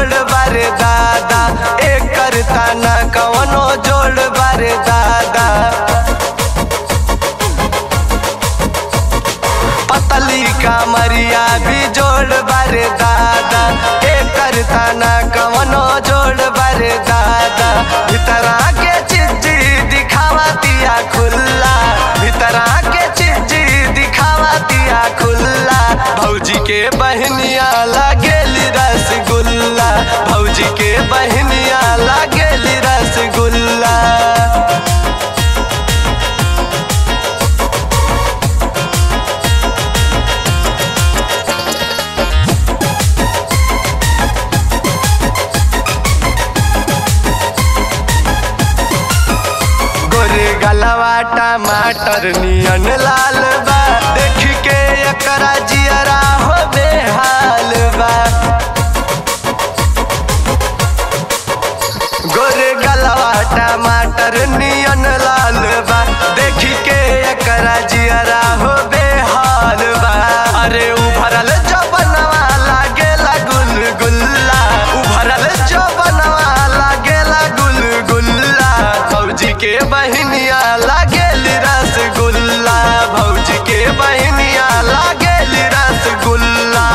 जोड़ बारे दादा एकर ताना कवनो जोड़ बारे दादा पतली कामरिया भी जोड़ बारे दादा एकर ताना कवनो जोड़ बारे दादा भीतरा के चिज्जी दिखावा दिया खुल्ला भीतरा के चिज्जी दिखावा दिया खुल्ला भौजी के बहनिया लागेली रसगुल्ला भौजी के बहनिया लागेली रसगुल्ला गोरे गलवा टमाटर नियन लाल बा देख के एकरा जियरा हो बेहाल बा गोरे गलवा टमाटर नियन लाल बा देख के एकरा जियरा हो बेहाल बा अरे उभरल जबनवा लागेला गुलगुल्ला उभरल जबनवा लागेला गुलगुल्ला भौजी के बहनिया लागेली रसगुल्ला भौजी के बहनिया लागेली रसगुल्ला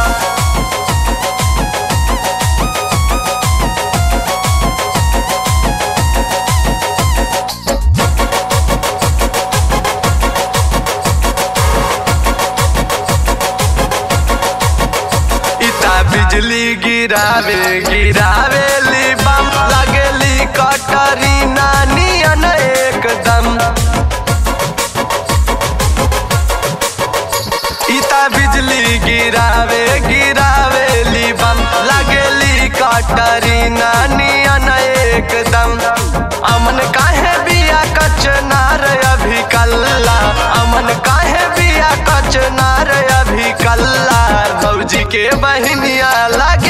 इता बिजली गिरावे गिरावे ली बम लगेली कटरी नानी एकदम इता बिजली गिरावे गिरावे ली बम लगेली कटरी नानी एकदम अमन काहे बिया कचनार अभी कल्ला अमन काहे बिया कचनार अभी कल्ला भौजी के बहनिया लागे